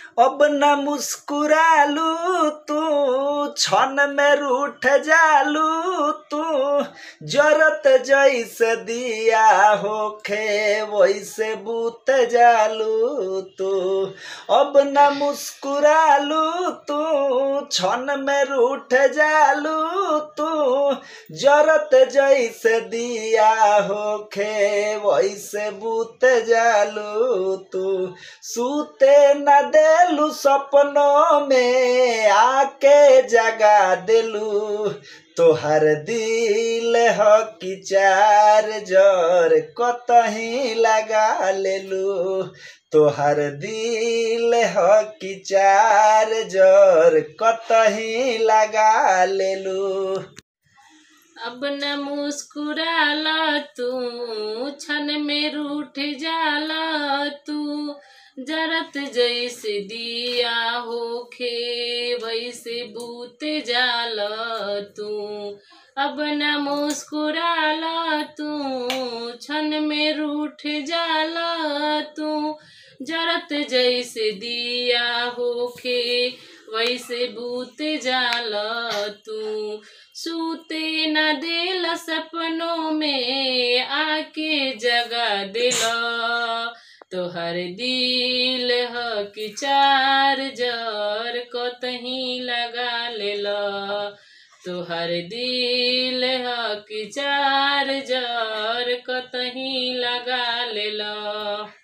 अब न मुस्कुरालू तू क्षण में रूठ जालू तू जरत जैसे दिया होखे वैसे बूत जालू तू अब न मुस्कुरालू तू क्षण में रूठ जालू तू जरत जैसे दिया होखे वैसे बूत जालू तू सूते न देलू सपनों में आके जगा देलू तोहर दिल ह कि चार जर कतही लगा लेलू तोहर दिल ह कि चार जर कतही लगा लेलू अब न मुस्कुराला तू क्षण में रूठ जाला तू जरत जैसे दिया होखे वैसे बूत जाला तू अब न मुस्कुराला तू क्षण में रूठ जाला तू जरत जैसे दिया होखे वैसे बूत जाला तू सूते न देला सपनों में आके जगा देला तोहर दिल ह कि चार जर कतही लगा लेला तोहर दिल ह कि चार जर कतही लगा लेला